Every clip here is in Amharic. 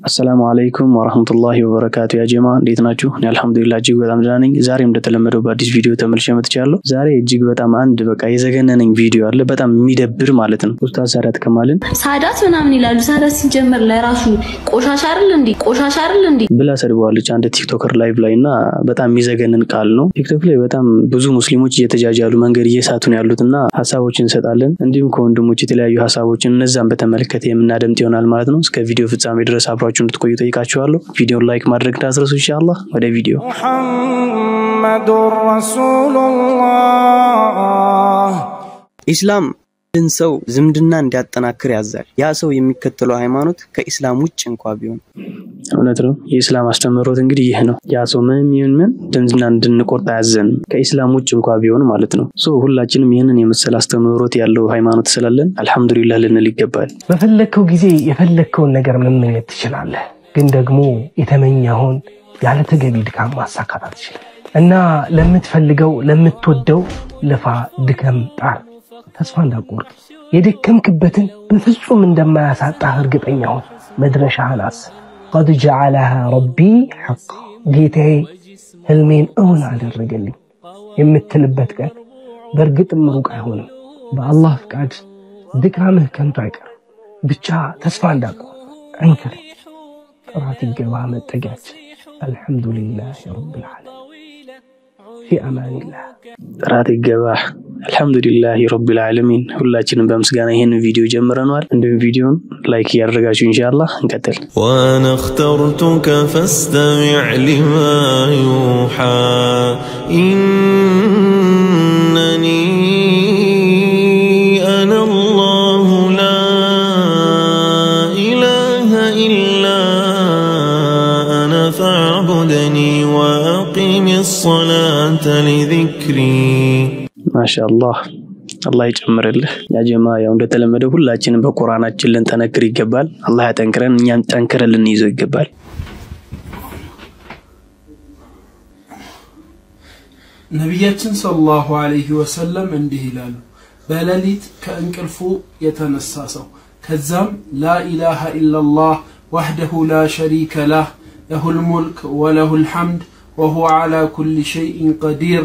አሰላሙ አለይኩም ወረህመቱላሂ ወበረካቱ። ያ ጀማ እንዴት ናችሁ? እኔ አልሐምዱሊላህ እጅግ በጣም ደህና ነኝ። ዛሬም እንደተለመደው በአዲስ ቪዲዮ ተመልሼ መጥቻለሁ። ዛሬ እጅግ በጣም አንድ በቃ የዘገነነኝ ቪዲዮ አለ፣ በጣም የሚደብር ማለት ነው። ኡስታዝ ሳዳት ከማልን ሳዳት ምናምን ይላሉ። ሳዳት ሲጀመር ለራሱ ቆሻሻ አይደል እንዴ? ቆሻሻ አይደል እንዴ? ብላ ሰድበዋለች አንድ ቲክቶከር ላይቭ ላይ እና በጣም የሚዘገንን ቃል ነው። ቲክቶክ ላይ በጣም ብዙ ሙስሊሞች እየተጃጃሉ መንገድ እየሳቱን ያሉት እና ሀሳቦችን እንሰጣለን። እንዲሁም ከወንድሞች የተለያዩ ሀሳቦችን እነዛን በተመለከተ የምናደምጥ ይሆናል ማለት ነው። እስከ ቪዲዮ ፍጻሜ ድረስ አብራችሁ እንድትቆዩ ጠይቃችኋለሁ። ቪዲዮን ላይክ ማድረግ እንዳትረሱ ኢንሻአላህ። ወደ ቪዲዮ محمد رسول الله ኢስላም አንድን ሰው ዝምድና እንዲያጠናክር ያዛል። ያ ሰው የሚከተለው ሃይማኖት ከኢስላም ውጭ እንኳ ቢሆን እውነት ነው። የኢስላም አስተምህሮት እንግዲህ ይህ ነው። ያ ሰው ምንም ይሁን ምን ዝምድና እንድንቆርጥ አያዘንም፣ ከኢስላም ውጭ እንኳ ቢሆን ማለት ነው። ሶ ሁላችንም ይህንን የመሰለ አስተምህሮት ያለው ሃይማኖት ስላለን አልሐምዱሊላህ ልንል ይገባል። በፈለግከው ጊዜ የፈለግከውን ነገር መመኘት ትችላለህ። ግን ደግሞ የተመኘኸውን ያለ ተገቢ ድካም ማሳካት አትችልም እና ለምትፈልገው ለምትወደው ልፋ፣ ድከም፣ ጣር፣ ተስፋ እንዳትቆርጥ። የደከምክበትን በፍጹም እንደማያሳጣህ እርግጠኛ ሁን። መድረሻህን አስብ። ቀድ ጀዓለሃ ረቢ ሐቃ ጌታዬ ህልሜን እውን አደረገልኝ የምትልበት ቀን በእርግጥም ሩቅ አይሆንም። በአላህ ፍቃድ ድካምህ ከንቱ አይቀርም። ብቻ ተስፋ እንዳትቆርጥ ጠንክር። ጥራት ይገባ መጠጊያችን። አልሐምዱሊላህ ረብል ዓለሚን ፊ አማኒላህ ጥራት ይገባህ። አልሐምዱሊላህ ረቢል ዓለሚን። ሁላችንም በምስጋና ይህን ቪዲዮ ጀምረነዋል። እንዲሁም ቪዲዮን ላይክ እያደረጋችሁ ኢንሻአላህ እንቀጥል። وأنا اخترتك فاستمع لما يوحى إنني أنا الله لا إله إلا أنا فاعبدني وأقم الصلاة لذكري ማሻአላህ አላህ ይጨምርልህ። ያ ጀማ ያው እንደተለመደው ሁላችንም በቁርአናችን ልንጠነክር ይገባል። አላህ ያጠንክረን፣ እኛም ጠንክረን ልንይዘው ይገባል። ነቢያችን ሰለላሁ ዐለይሂ ወሰለም እንዲህ ይላሉ፣ በሌሊት ከእንቅልፉ የተነሳ ሰው ከዛም ላኢላሃ ኢላላህ ወሕደሁ ላ ሸሪከ ላህ ለሁል ሙልክ ወለሁል ሐምድ ወሁወ ዐላ ኩሊ ሸይኢን ቀዲር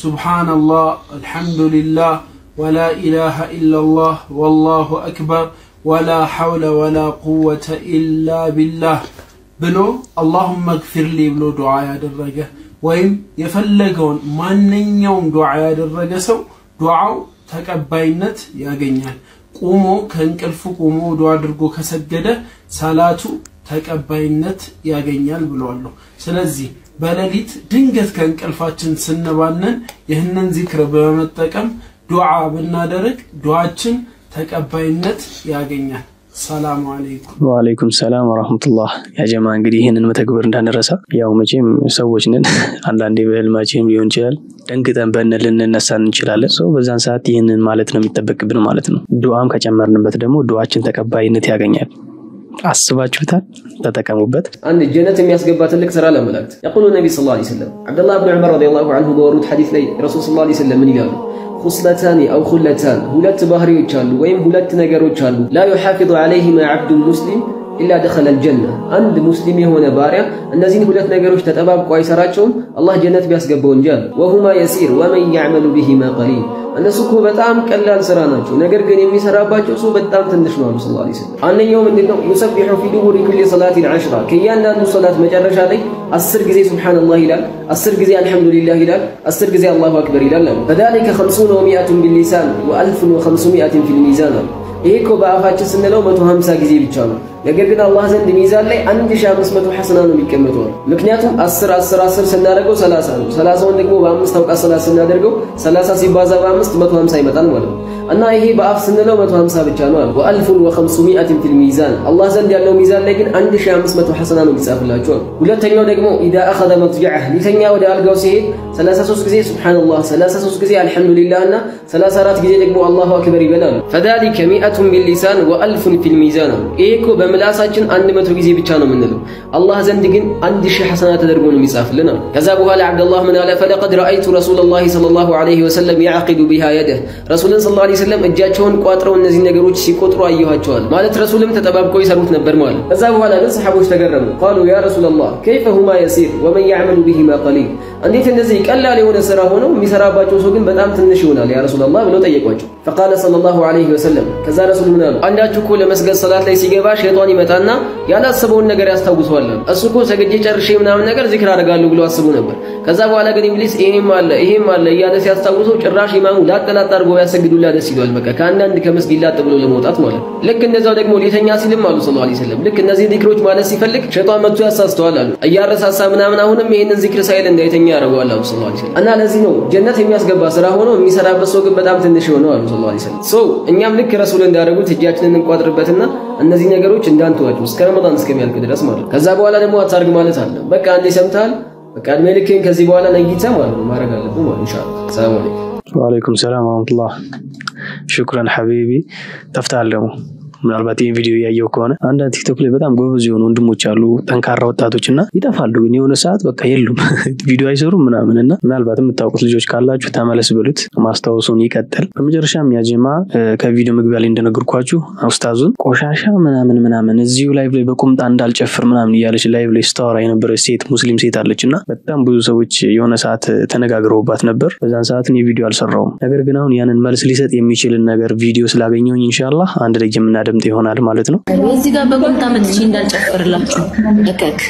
ሱብሓነላህ አልሐምዱሊላህ ወላ ኢላሃ ኢላላህ ወላሁ አክበር ወላ ሐውለ ወላ ቁወተ ኢላ ቢላህ ብሎ አላሁመ ግፊርሊ ብሎ ዱዓ ያደረገ ወይም የፈለገውን ማንኛውም ዱዓ ያደረገ ሰው ዱዓው ተቀባይነት ያገኛል። ቁሞ ከእንቅልፉ ቁሞ ዱዓ አድርጎ ከሰገደ ሰላቱ ተቀባይነት ያገኛል ብለዋለሁ። ስለዚህ በሌሊት ድንገት ከእንቅልፋችን ስንባነን ይህንን ዚክር በመጠቀም ዱዓ ብናደርግ ዱዓችን ተቀባይነት ያገኛል። ሰላሙ አለይኩም። ወአለይኩም ሰላም ወራህመቱላህ። ያ ጀማ እንግዲህ ይህንን መተግበር እንዳንረሳ። ያው መቼም ሰዎች ነን፣ አንዳንዴ በህልማችንም ሊሆን ይችላል ደንግጠን በን ልንነሳ እንችላለን። ሰው በዛን ሰዓት ይህንን ማለት ነው የሚጠበቅብን ማለት ነው። ዱዓም ከጨመርንበት ደግሞ ዱዓችን ተቀባይነት ያገኛል። አስባችሁታል? ተጠቀሙበት። አንድ ጀነት የሚያስገባ ትልቅ ስራ ለመላእክት የቁሉ ነቢ ስ ላ ሰለም ዓብደላህ ብን ዑመር ረዲየላሁ አንሁ በወሩት ሐዲስ ላይ ረሱል ስ ላ ሰለም ምን ይላሉ? ሁስለታኒ አው ሁለታን ሁለት ባህሪዎች አሉ ወይም ሁለት ነገሮች አሉ። ላ ዩሓፊظ ዓለይሂማ ዓብዱን ሙስሊም ኢላ ደኸለ አልጀና አንድ ሙስሊም የሆነ ባሪያ እነዚህን ሁለት ነገሮች ተጠባብቆ አይሰራቸውም አላህ ጀነት ቢያስገባው እንጂ አለ። ወሁማ የሲር ወመን ያዕመሉ ቢሂማ ቀሊል እነሱ እኮ በጣም ቀላል ስራ ናቸው፣ ነገር ግን የሚሰራባቸው ሰው በጣም ትንሽ ነው አሉ ስ ላ ስለም። አንደኛው ምንድን ነው? ዩሰቢሑ ፊ ዱቡሪ ኩሊ ሰላቲን ዐሽራ ከእያንዳንዱ ሰላት መጨረሻ ላይ አስር ጊዜ ሱብሓነላህ ይላል፣ አስር ጊዜ አልሐምዱሊላህ ይላል፣ አስር ጊዜ አላሁ አክበር ይላል አሉ። ፈዛሊከ ኸምሱነ ወሚአቱን ቢሊሳን ወአልፉን ወኸምሱሚአትን ፊል ሚዛን አሉ። ይሄ እኮ በአፋችን ስንለው መቶ ሀምሳ ጊዜ ብቻ ነው። ነገር ግን አላህ ዘንድ ሚዛን ላይ 1500 ሐሰና ነው የሚቀመጠው። ምክንያቱም 10 10 10 ስናደርገው 30 ነው። 30ውን ደግሞ በአምስት አውቃ 30 ስናደርገው 30 ሲባዛ በአምስት 150 ይመጣል ማለት ነው። እና ይሄ በአፍ ስንለው 150 ብቻ ነው አለ። ወአልፉን ወኸምሱሚአትን ፊል ሚዛን አላህ ዘንድ ያለው ሚዛን ላይ ግን 1500 ሐሰና ነው የሚጻፍላቸው። ሁለተኛው ደግሞ ኢዛ አኸዘ መጥጀዐህ ሊተኛ ወደ አልጋው ሲሄድ 33 ጊዜ ሱብሓነላህ፣ 33 ጊዜ አልሐምዱሊላህ እና 34 ጊዜ ደግሞ አላሁ አክበር ይበላሉ። ፈዛሊከ ሚአቱን ቢሊሳን ወአልፉን ፊል ሚዛን አሉ። ይሄ እኮ በምላሳችን አንድ መቶ ጊዜ ብቻ ነው የምንለው። አላህ ዘንድ ግን አንድ ሺህ ሐሰና ተደርጎ ነው የሚጻፍልን አሉ። ከዛ በኋላ ዓብደላህ ምን አለ? ፈለቀድ ረአይቱ ረሱለላሂ ሰለላሁ ዐለይሂ ወሰለም ያዕቂዱ ቢሃ የደህ ረሱልን ሰለላሁ ዐለይሂ ወሰለም እጃቸውን ቋጥረው እነዚህ ነገሮች ሲቆጥሩ አየኋቸዋል። ማለት ረሱልም ተጠባብቀው ይሰሩት ነበር ማለት። ከዛ በኋላ ግን ሰሓቦች ተገረሙ። ቃሉ ያ ረሱላላህ ከይፈ ሁማ የሲር ወመን ያዕመሉ ቢሂማ ቀሊል፣ እንዴት እንደዚህ ቀላል የሆነ ስራ ሆነው የሚሰራባቸው ሰው ግን በጣም ትንሽ ይሆናል ያ ረሱላላህ ብለው ጠየቋቸው። ፈቃለ ሰለላሁ ዐለይሂ ወሰለም ከዛ ረሱል ምን አሉ? አንዳችሁ እኮ ለመስገድ ሰላት ላይ ሲገባ ሸይጣን ይመጣና ያላሰበውን ነገር ያስታውሰዋል። እሱ እኮ ሰግጄ ጨርሼ ምናምን ነገር ዚክር አደርጋለሁ ብሎ አስቡ ነበር። ከዛ በኋላ ግን ኢብሊስ ይሄም አለ ይሄም አለ እያለ ሲያስታውሰው ጭራሽ ኢማሙ ላጠላጥ አድርጎ ያሰግዱላ ደስ ይለዋል። በቃ ከአንዳንድ ከመስጊድ ላጥ ብሎ ለመውጣት ማለት ልክ እንደዛው ደግሞ ሊተኛ ሲልም አሉ ሰለላሁ ዐለይሂ ወሰለም ልክ እነዚህ ዚክሮች ማለት ሲፈልግ ሸይጣን መጥቶ ያሳስተዋል አሉ። እያረሳሳ ምናምን አሁንም ይሄንን ዚክር ሳይል እንዳይተኛ ያደርገዋል አሉ ሰለላሁ ዐለይሂ ወሰለም። እና ለዚህ ነው ጀነት የሚያስገባ ስራ ሆኖ የሚሰራበት ሰው ግን በጣም ትንሽ የሆነው አሉ ሰለላሁ ዐለይሂ ወሰለም። ሶ እኛም ልክ ረሱል እንዳደረጉት እጃችንን እንቋጥርበትና እነዚህ ነገሮች እንዳንተዋቸው እስከ ረመዳን እስከሚያልቅ ድረስ ማለት ከዛ በኋላ ደግሞ አታርግ ማለት አለ። በቃ አንዴ ሰምተሃል፣ በቃ እድሜ ልክህን ከዚህ በኋላ ነጊታ ማለት ነው ማድረግ አለብህ ማለት ኢንሻአላህ። ሰላም አለይኩም። ወአለይኩም ሰላም ወረህመቱላህ። ሽኩረን ሐቢቢ ጠፍተሃል ደግሞ ምናልባት ይህን ቪዲዮ እያየው ከሆነ አንዳንድ ቲክቶክ ላይ በጣም ጎበዝ የሆኑ ወንድሞች አሉ፣ ጠንካራ ወጣቶች እና ይጠፋሉ። ግን የሆነ ሰዓት በቃ የሉም፣ ቪዲዮ አይሰሩም ምናምን እና ምናልባት የምታውቁት ልጆች ካላችሁ ተመለስ ብሉት፣ ማስታወሱን ይቀጥል። በመጨረሻም ያጀማ ከቪዲዮ መግቢያ ላይ እንደነገርኳችሁ ኡስታዙን ቆሻሻ ምናምን ምናምን እዚሁ ላይቭ ላይ በቁምጣ እንዳልጨፍር ምናምን እያለች ላይቭ ላይ ስታወራ የነበረች ሴት ሙስሊም ሴት አለች እና በጣም ብዙ ሰዎች የሆነ ሰዓት ተነጋግረውባት ነበር። በዛን ሰዓት እኔ ቪዲዮ አልሰራውም። ነገር ግን አሁን ያንን መልስ ሊሰጥ የሚችልን ነገር ቪዲዮ ስላገኘሁኝ ኢንሻላህ አንድ ላይ የምናደ ድምጥ ይሆናል ማለት ነው። እዚህ ጋር በቁምጣ መጥቼ እንዳልጨፍርላችሁ እከክ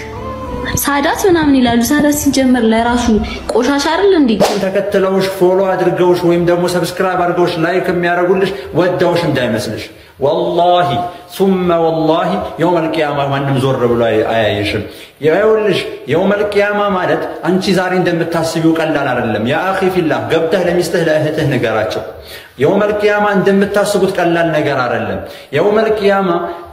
ሳዳት ምናምን ይላሉ። ሳዳት ሲጀመር ለራሱ ቆሻሻ አይደል እንዴ? ተከትለውሽ ፎሎ አድርገውሽ ወይም ደግሞ ሰብስክራይብ አድርገውሽ ላይክ የሚያደርጉልሽ ወዳውሽ እንዳይመስልሽ። ወላሂ ሱመ ወላሂ የውመል ቂያማ ማንም ዞር ብሎ አያየሽም። ይኸውልሽ የውመል ቂያማ ማለት አንቺ ዛሬ እንደምታስቢው ቀላል አይደለም። ያ አኺ ፊላህ ገብተህ ለሚስትህ ለእህትህ ንገራቸው። የውመል ቂያማ እንደምታስቡት ቀላል ነገር አይደለም። የውመል ቂያማ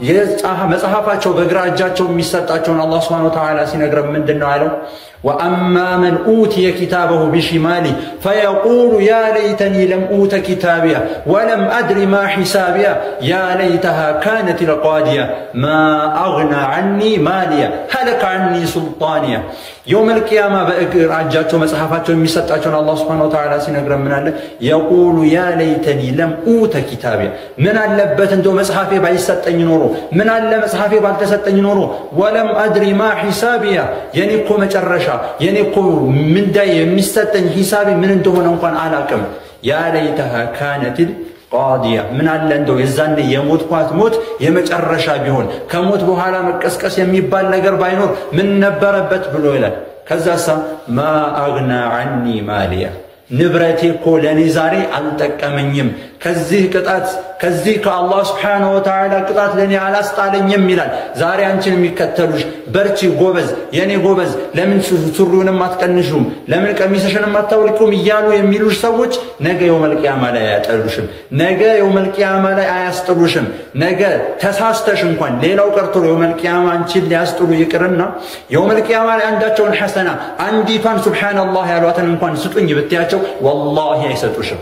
መጽሐፋቸው በግራ እጃቸው የሚሰጣቸውን አላህ ሱብሓነሁ ወተዓላ ሲነግረን ምንድን ነው ያለው? ወአማ መን ኡትየ ኪታበሁ ቢሽማሊ ፈየቁሉ ያ ለይተኒ ለም ኡተ ኪታቢያ ወለም አድሪ ማ ሒሳቢያ ያ ለይተሃ ካነት ልቃዲያ ማ አግና ዐኒ ማሊያ ሀለከ ዐኒ ሱልጣንያ። የውመል ቂያማ በእግር እጃቸው መጽሐፋቸው የሚሰጣቸውን አላህ ሱብሓነሁ ወተዓላ ሲነግረን ምን አለ? የቁሉ ያ ለይተኒ ለም ኡተ ኪታቢያ፣ ምን አለበት እንደው መጽሐፌ ባይሰጠኝ ኖሮ፣ ምን አለ መጽሐፌ ባልተሰጠኝ ኖሮ፣ ወለም አድሪ ማ ሒሳቢያ፣ የኔ እኮ መጨረሻ የኔ እኮ ምንዳይ የሚሰጠኝ ሂሳቤ ምን እንደሆነ እንኳን አላቅም። ያ ለይተሃ ካነትል ቃዲያ ምን አለ እንደው የዛኔ የሞትኳት ሞት የመጨረሻ ቢሆን ከሞት በኋላ መቀስቀስ የሚባል ነገር ባይኖር ምን ነበረበት ብሎ ይላል። ከዛሳ ማ አግና ዐኒ ማሊያ ንብረቴ እኮ ለእኔ ዛሬ አልጠቀመኝም፣ ከዚህ ቅጣት ከዚህ ከአላህ ስብሓነሁ ወተዓላ ቅጣት ለእኔ አላስጣለኝም ይላል። ዛሬ አንቺን የሚከተሉሽ በርቺ፣ ጎበዝ፣ የእኔ ጎበዝ፣ ለምን ሱሪውንም አትቀንሹም፣ ለምን ቀሚስሽንም አታውልቁም እያሉ የሚሉሽ ሰዎች ነገ የውመል ቂያማ ላይ አያጠሉሽም፣ ነገ የውመል ቂያማ ላይ አያስጥሉሽም። ነገ ተሳስተሽ እንኳን ሌላው ቀርቶ የውመል ቂያማ አንቺን ሊያስጥሉ ይቅርና የውመል ቂያማ ላይ አንዳቸውን ሐሰና አንዲቷን ሱብሓነላህ ያሏትን እንኳን ስጡኝ ብትያቸው ወላሂ አይሰጡሽም።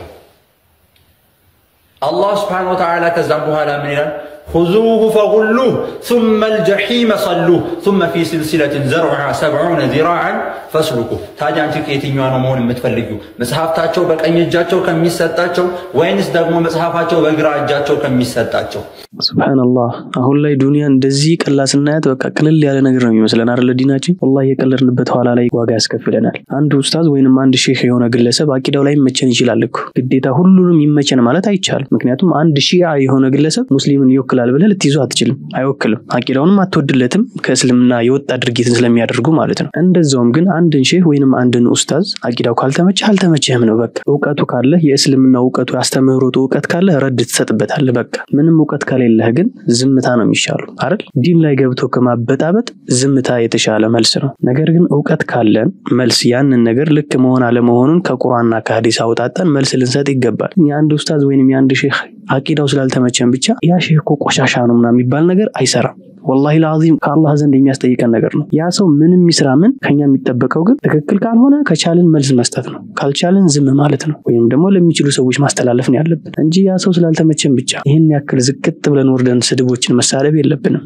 አላህ ስብሓነሁ ወተዓላ ከዛም በኋላ ምን ይላል? خذوه فغلوه ثم الجحيم صلوه ثم في سلسلة زرعها سبعون ذراعا فاسلكوه ታዲያ አንቺ ከየትኛዋ ነው መሆን የምትፈልጊው? መጽሐፍታቸው በቀኝ እጃቸው ከሚሰጣቸው ወይንስ ደግሞ መጽሐፋቸው በግራ እጃቸው ከሚሰጣቸው? ሱብሃነላህ አሁን ላይ ዱንያ እንደዚህ ቀላ ስናያት በቃ ቅልል ያለ ነገር ነው የሚመስለን አይደለ? ዲናችን ወላሂ የቀለድንበት ኋላ ላይ ዋጋ ያስከፍለናል። አንድ ኡስታዝ ወይንም አንድ ሼህ የሆነ ግለሰብ አቂዳው ላይ ይመቸን ይችላል እኮ ግዴታ ሁሉንም ይመቸን ማለት አይቻልም። ምክንያቱም አንድ ሺዓ የሆነ ግለሰብ ሙስሊምን ይወክላል ብለህ ልትይዙ አትችልም፣ አይወክልም። አቂዳውንም አትወድለትም ከእስልምና የወጣ ድርጊትን ስለሚያደርጉ ማለት ነው። እንደዛውም ግን አንድን ሼህ ወይንም አንድን ኡስታዝ አቂዳው ካልተመቸህ አልተመቸህም ነው በቃ። እውቀቱ ካለህ የእስልምና እውቀቱ ያስተምህሮቱ እውቀት ካለህ ረድ ትሰጥበታለህ በቃ። ምንም እውቀት ከሌለህ ግን ዝምታ ነው የሚሻሉ አይደል? ዲን ላይ ገብቶ ከማበጣበጥ ዝምታ የተሻለ መልስ ነው። ነገር ግን እውቀት ካለን መልስ ያንን ነገር ልክ መሆን አለመሆኑን ከቁርአንና ከሀዲስ አውጣጠን መልስ ልንሰጥ ይገባል። የአንድ ኡስታዝ ወይንም የአንድ ሼህ አቂዳው ስላልተመቸን ብቻ ያ ሼህ እኮ ቆሻሻ ነው ምናምን የሚባል ነገር አይሰራም። ወላሂ ለአዚም ከአላህ ዘንድ የሚያስጠይቀን ነገር ነው። ያ ሰው ምንም ይስራ ምን ከኛ የሚጠበቀው ግን ትክክል ካልሆነ ከቻልን መልስ መስጠት ነው፣ ካልቻልን ዝም ማለት ነው፣ ወይም ደግሞ ለሚችሉ ሰዎች ማስተላለፍ ነው ያለብን እንጂ ያ ሰው ስላልተመቸን ብቻ ይህን ያክል ዝቅጥ ብለን ወርደን ስድቦችን መሳደብ የለብንም።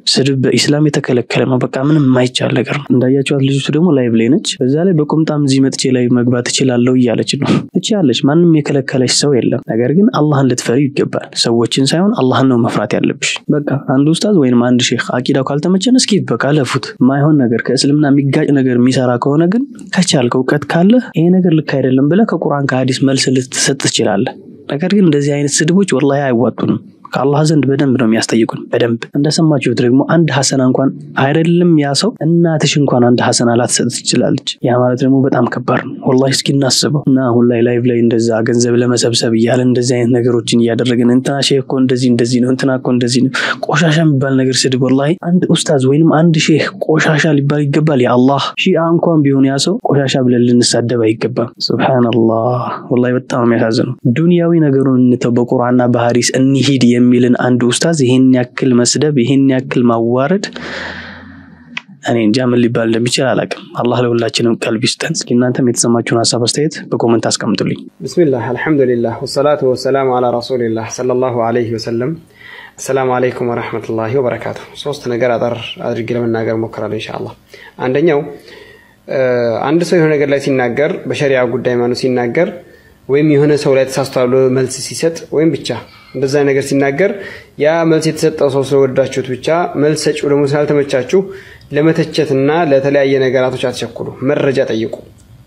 ስድብ በኢስላም የተከለከለ ነው። በቃ ምንም የማይቻል ነገር ነው። እንዳያቸዋት ልጅቱ ደግሞ ላይቭ ላይ ነች። በዛ ላይ በቁምጣም እዚህ መጥቼ ላይ መግባት እችላለሁ እያለች ነው። ትችላለች። ማንም የከለከለች ሰው የለም። ነገር ግን አላህን ልትፈሪ ይገባል። ሰዎችን ሳይሆን አላህን ነው መፍራት ያለብሽ። በቃ አንድ ኡስታዝ ወይም አንድ ሼክ አቂዳው ካልተመቸን እስኪ በቃ ለፉት። ማይሆን ነገር ከእስልምና የሚጋጭ ነገር የሚሰራ ከሆነ ግን ከቻልክ እውቀት ካለ ይሄ ነገር ልክ አይደለም ብለህ ከቁርአን ከሀዲስ መልስ ልትሰጥ ትችላለህ። ነገር ግን እንደዚህ አይነት ስድቦች ወላሂ አይዋጡንም። ከአላህ ዘንድ በደንብ ነው የሚያስጠይቁን። በደንብ እንደሰማችሁት ደግሞ አንድ ሐሰና እንኳን አይደለም ያ ሰው እናትሽ እንኳን አንድ ሐሰና ላትሰጥ ትችላለች። ያ ማለት ደግሞ በጣም ከባድ ነው። ወላሂ እስኪ እናስበው እና አሁን ላይ ላይቭ ላይ እንደዛ ገንዘብ ለመሰብሰብ እያለን እንደዚህ አይነት ነገሮችን እያደረግን እንትና ሼህ እኮ እንደዚህ እንደዚህ ነው፣ እንትና እኮ እንደዚህ ነው፣ ቆሻሻ የሚባል ነገር ስድብ። ወላሂ አንድ ኡስታዝ ወይንም አንድ ሼህ ቆሻሻ ሊባል ይገባል? የአላህ ሺአ እንኳን ቢሆን ያ ሰው ቆሻሻ ብለን ልንሳደብ አይገባም። ሱብሃነላህ ወላሂ በጣም የሚያሳዝነው ዱንያዊ ነገሩን እንተው፣ በቁርአንና በሐዲስ እንሂድ የሚልን አንድ ኡስታዝ ይሄን ያክል መስደብ ይሄን ያክል ማዋረድ እኔ እንጃ ምን ሊባል እንደሚችል አላውቅም። አላህ ለሁላችንም ቀልብ ይስጠን። እስኪ እናንተም የተሰማችሁን ሀሳብ አስተያየት በኮመንት አስቀምጡልኝ። ብስሚላህ አልሐምዱሊላህ ወሰላቱ ወሰላሙ አላ ረሱሊላህ ሰለላሁ ዐለይሂ ወሰለም። አሰላሙ አለይኩም ወረሕመቱላሂ ወበረካቱ። ሶስት ነገር አጠር አድርጌ ለመናገር ሞክራለሁ ኢንሻአላህ። አንደኛው አንድ ሰው የሆነ ነገር ላይ ሲናገር በሸሪዓ ጉዳይ ማኑ ሲናገር ወይም የሆነ ሰው ላይ ተሳስቷል ብሎ መልስ ሲሰጥ ወይም ብቻ እንደዛ ነገር ሲናገር ያ መልስ የተሰጠው ሰው ስለወዳችሁት ብቻ መልስ ሰጪው ደግሞ ስላልተመቻችሁ ለመተቸትና ለተለያየ ነገራቶች አትቸኩሉ። መረጃ ጠይቁ።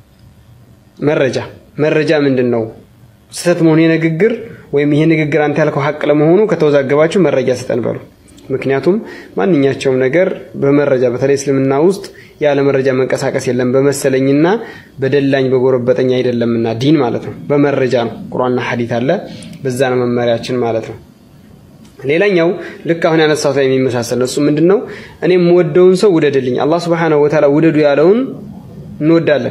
መረጃ መረጃ ምንድን ነው? ስህተት መሆኑ የንግግር ወይም ይሄ ንግግር አንተ ያልከው ሀቅ ለመሆኑ ከተወዛገባችሁ መረጃ ስጠን በሉ። ምክንያቱም ማንኛቸውም ነገር በመረጃ በተለይ እስልምና ውስጥ ያለ መረጃ መንቀሳቀስ የለም። በመሰለኝና በደላኝ በጎረበጠኝ አይደለምና ዲን ማለት ነው። በመረጃ ነው። ቁርአንና ሐዲት አለ። በዛ ነው መመሪያችን ማለት ነው። ሌላኛው ልክ አሁን ያነሳሁት ላይ የሚመሳሰል ነው። እሱ ምንድን ነው? እኔ የምወደውን ሰው ውደድልኝ። አላህ ሱብሓነሁ ወተዓላ ውደዱ ያለውን እንወዳለን።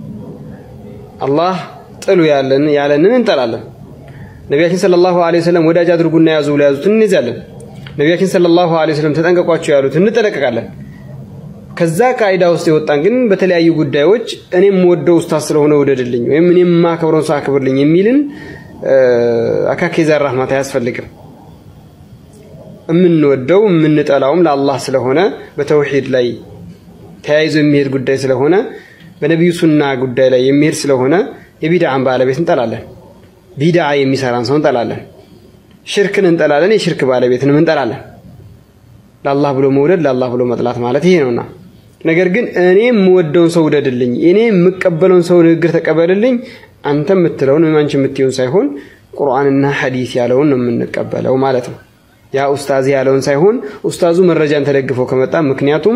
አላህ ጥሉ ያለን ያለንን እንጠላለን። ነቢያችን ሰለላሁ ዐለይሂ ወሰለም ወዳጅ አድርጉና ያዙ ብሎ ያዙትን እንይዛለን። ነቢያችን ሰለላሁ ዐለይሂ ወሰለም ተጠንቀቋቸው ያሉት እንጠነቀቃለን። ከዛ ቃይዳ ውስጥ የወጣን ግን በተለያዩ ጉዳዮች እኔ የምወደው ኡስታዝ ስለሆነ ውደድልኝ ወይም እኔ የማከብረውን ሰው አክብርልኝ የሚልን አካኬ ዘራህማት አያስፈልግም። የምንወደው የምንጠላውም ለአላህ ስለሆነ በተውሂድ ላይ ተያይዞ የሚሄድ ጉዳይ ስለሆነ በነቢዩ ሱና ጉዳይ ላይ የሚሄድ ስለሆነ የቢድዓን ባለቤት እንጠላለን። ቢድዓ የሚሰራን ሰው እንጠላለን። ሽርክን እንጠላለን። የሽርክ ባለቤትንም እንጠላለን። ለአላህ ብሎ መውደድ ለአላህ ብሎ መጥላት ማለት ይሄ ነውና፣ ነገር ግን እኔ የምወደውን ሰው ውደድልኝ፣ እኔ የምቀበለውን ሰው ንግግር ተቀበልልኝ፣ አንተ የምትለውን ወይም አንቺ የምትይውን ሳይሆን ቁርአንና ሐዲስ ያለውን ነው የምንቀበለው ማለት ነው። ያ ኡስታዝ ያለውን ሳይሆን ኡስታዙ መረጃን ተደግፈው ከመጣ ምክንያቱም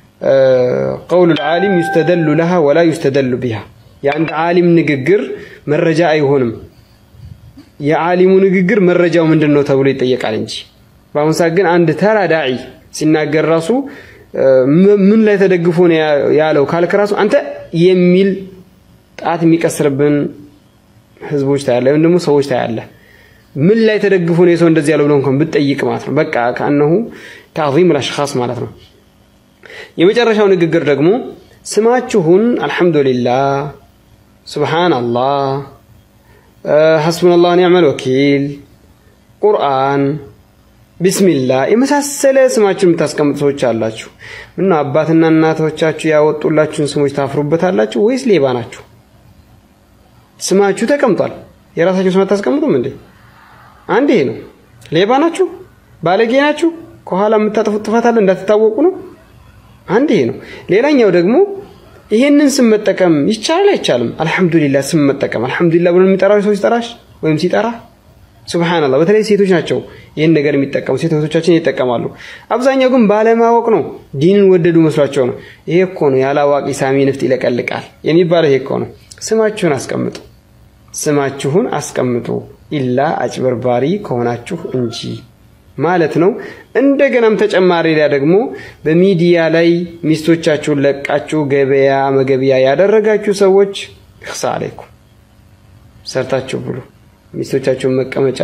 ቀውሉ ልዓሊም ዩስተደሉ ለሃ ወላ ዩስተደሉ ቢሃ የአንድ ዓሊም ንግግር መረጃ አይሆንም። የዓሊሙ ንግግር መረጃው ምንድን ነው ተብሎ ይጠየቃል እንጂ በአሁኑ ሰዓት ግን አንድ ተራ ዳዒ ሲናገር ራሱ ምን ላይ ተደግፎ ነው ያለው ካልክ ራሱ አንተ የሚል ጣት የሚቀስርብን ህዝቦች ታያለ፣ ወይም ደግሞ ሰዎች ታያለ። ምን ላይ ተደግፎ ነው የሰው እንደዚህ ያለው ብሎ እንኳን ብትጠይቅ ማለት ነው በቃ ከአነሁ ተዕዚም ልአሽኻስ ማለት ነው። የመጨረሻው ንግግር ደግሞ ስማችሁን አልሐምዱሊላህ፣ ሱብሓነላህ፣ ሐስቡነላህ ኒዕመል ወኪል፣ ቁርአን፣ ቢስሚላህ የመሳሰለ ስማችሁን የምታስቀምጡ ሰዎች አላችሁ። ምነው አባትና እናቶቻችሁ ያወጡላችሁን ስሞች ታፍሩበታላችሁ ወይስ ሌባ ናችሁ? ስማችሁ ተቀምጧል። የራሳችሁን ስም አታስቀምጡም እንዴ? አንድ ይሄ ነው። ሌባ ናችሁ፣ ባለጌ ናችሁ፣ ከኋላ የምታጠፉት ጥፋት አለ እንዳትታወቁ ነው። አንድ ይሄ ነው። ሌላኛው ደግሞ ይሄንን ስም መጠቀም ይቻላል አይቻልም? አልሐምዱሊላህ ስም መጠቀም አልሐምዱሊላህ ብሎ የሚጠራው ሰው ሲጠራሽ ወይም ሲጠራ ሱብሃንአላህ። በተለይ ሴቶች ናቸው ይህን ነገር የሚጠቀሙ ሴት እህቶቻችን ይጠቀማሉ። አብዛኛው ግን ባለማወቅ ነው፣ ዲንን ወደዱ መስሏቸው ነው። ይሄ እኮ ነው ያለ አዋቂ ሳሚ ንፍጥ ይለቀልቃል የሚባለው። ይሄ እኮ ነው። ስማችሁን አስቀምጡ፣ ስማችሁን አስቀምጡ ኢላ አጭበርባሪ ከሆናችሁ እንጂ ማለት ነው። እንደገናም ተጨማሪ ሌላ ደግሞ በሚዲያ ላይ ሚስቶቻችሁን ለቃችሁ ገበያ መገቢያ ያደረጋችሁ ሰዎች እክሳ አለይኩም ሰርታችሁ ብሉ። ሚስቶቻችሁን መቀመጫ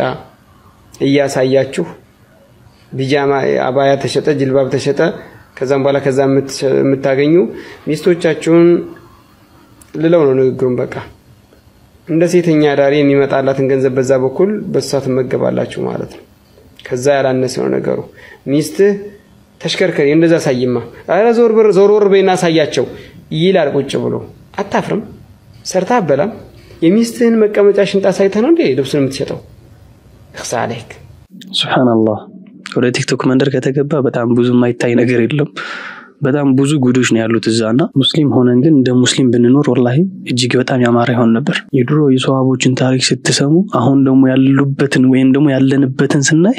እያሳያችሁ ቢጃማ አባያ ተሸጠ፣ ጅልባብ ተሸጠ፣ ከዛም በኋላ ከዛ የምታገኙ ሚስቶቻችሁን ልለው ነው ንግግሩን። በቃ እንደ ሴተኛ ዳሪ የሚመጣላትን ገንዘብ በዛ በኩል በሷ ትመገባላችሁ ማለት ነው። ከዛ ያላነሰ ነው ነገሩ። ሚስትህ ተሽከርከሪ እንደዛ ሳይማ፣ ኧረ ዞር በር ዞር ወር በይና አሳያቸው ይላል ቁጭ ብሎ። አታፍርም? ሰርታ አበላም። የሚስትህን መቀመጫ ሽንጣ ሳይተህ ነው እንዴ ልብሱን የምትሸጠው? እክሳ አለይክ። ሱብሃንአላህ። ወደ ቲክቶክ መንደር ከተገባ በጣም ብዙ የማይታይ ነገር የለም። በጣም ብዙ ጉዶች ነው ያሉት እዛ እና ሙስሊም ሆነን ግን እንደ ሙስሊም ብንኖር ወላሂ እጅግ በጣም ያማረ ይሆን ነበር። የድሮ የሰዋቦችን ታሪክ ስትሰሙ አሁን ደግሞ ያሉበትን ወይም ደግሞ ያለንበትን ስናይ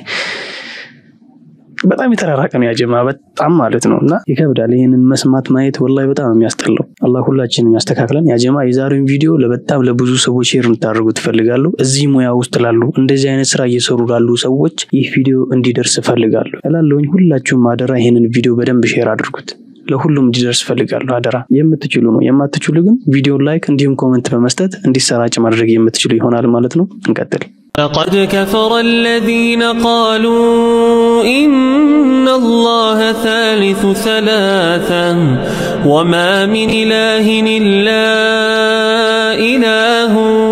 በጣም የተራራቀ ነው ያጀማ በጣም ማለት ነው እና ይከብዳል። ይህንን መስማት ማየት ወላሂ በጣም የሚያስጠላው። አላህ ሁላችንም ያስተካክለን። ያጀማ የዛሬውን ቪዲዮ በጣም ለብዙ ሰዎች ሼር እንድታደርጉ ትፈልጋለሁ። እዚህ ሙያ ውስጥ ላሉ እንደዚህ አይነት ስራ እየሰሩ ላሉ ሰዎች ይህ ቪዲዮ እንዲደርስ እፈልጋለሁ እላለሁኝ። ሁላችሁም አደራ ይህንን ቪዲዮ በደንብ ሼር አድርጉት። ለሁሉም እንዲደርስ እፈልጋለሁ። አደራ የምትችሉ ነው። የማትችሉ ግን ቪዲዮ ላይክ እንዲሁም ኮመንት በመስጠት እንዲሰራጭ ማድረግ የምትችሉ ይሆናል ማለት ነው። እንቀጥል። لقد كفر الذين قالوا إن الله ثالث ثلاثا وما من إله إلا إله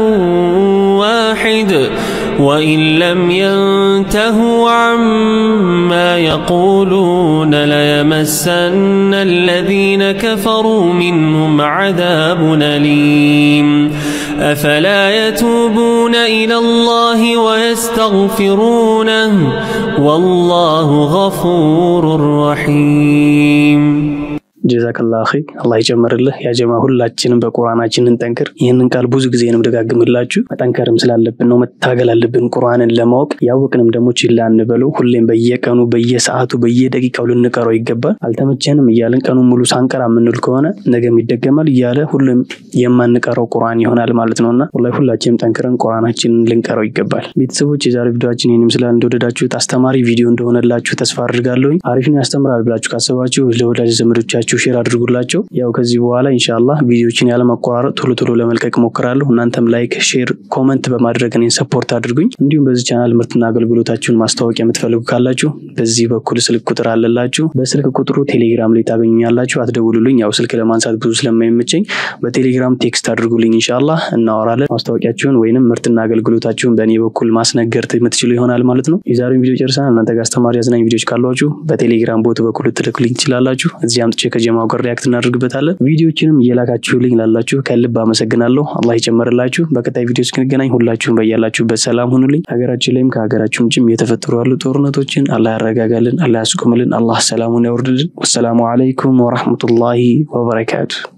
واحد وإن لم ينتهوا عما يقولون ليمسن الذين كفروا منهم عذاب أليم أفلا يتوبون إلى الله ويستغفرونه والله غفور رحيم ጀዛከላ ኸይ አላህ ይጨምርልህ። ያጀማ ሁላችንም በቁርአናችን እንጠንክር። ይህንን ቃል ብዙ ጊዜ ነው ደጋግምላችሁ። መጠንከርም ስላለብን ነው፣ መታገል አለብን ቁርአንን ለማወቅ። ያወቅንም ደግሞ ችላ እንበለው። ሁሌም በየቀኑ በየሰዓቱ በየደቂቃው ልንቀረው ይገባል። አልተመቸንም እያልን ቀኑን ሙሉ ሳንቀራ የምንል ከሆነ ነገም ይደገማል እያለ ሁሌም የማንቀረው ቁርአን ይሆናል ማለት ነውና ወላሂ ሁላችንም ጠንክረን ቁርአናችንን ልንቀረው ይገባል። ቤተሰቦች የዛሬ ቪዲዮችን ይህን ይመስላል። እንደወደዳችሁት አስተማሪ ቪዲዮ እንደሆነላችሁ ተስፋ አድርጋለሁኝ። አሪፍ ነው ያስተምራል ብላችሁ ካሰባችሁ ለወዳጅ ዘመዶቻችሁ ሼር አድርጉላቸው። ያው ከዚህ በኋላ ኢንሻአላህ ቪዲዮችን ያለማቆራረጥ ቶሎ ቶሎ ለመልቀቅ ሞክራለሁ። እናንተም ላይክ፣ ሼር፣ ኮመንት በማድረግ እኔን ሰፖርት አድርጉኝ። እንዲሁም በዚህ ቻናል ምርትና አገልግሎታችሁን ማስታወቂያ የምትፈልጉ ካላችሁ በዚህ በኩል ስልክ ቁጥር አለላችሁ። በስልክ ቁጥሩ ቴሌግራም ላይ ታገኙኛላችሁ። አትደውሉልኝ፣ ያው ስልክ ለማንሳት ብዙ ስለማይመቸኝ በቴሌግራም ቴክስት አድርጉልኝ። ኢንሻአላህ እናወራለን። ማስታወቂያችሁን ወይንም ምርትና አገልግሎታችሁን በእኔ በኩል ማስነገር የምትችሉ ይሆናል ማለት ነው። የዛሬውን ቪዲዮ ጨርሰናል። እናንተ ጋር አስተማሪ አዝናኝ ቪዲዮች ካሏችሁ በቴሌግራም ቦት በኩል ልትልኩልኝ ትችላላችሁ። እዚህ አምጥቼ ከጀማው ጋር ሪያክት እናደርግበታለን። ቪዲዮችንም እየላካችሁልኝ ላላችሁ ከልብ አመሰግናለሁ። አላህ ይጨመርላችሁ። በቀጣይ ቪዲዮ እስክንገናኝ ሁላችሁም በያላችሁበት ሰላም ሁኑልኝ። ሀገራችን ላይም ከሀገራችን ውጭም የተፈጠሩ ያሉ ጦርነቶችን አላህ ያረጋጋልን፣ አላህ ያስቆምልን፣ አላህ ሰላሙን ያወርድልን። ወሰላሙ አለይኩም ወራህመቱላሂ ወበረካቱ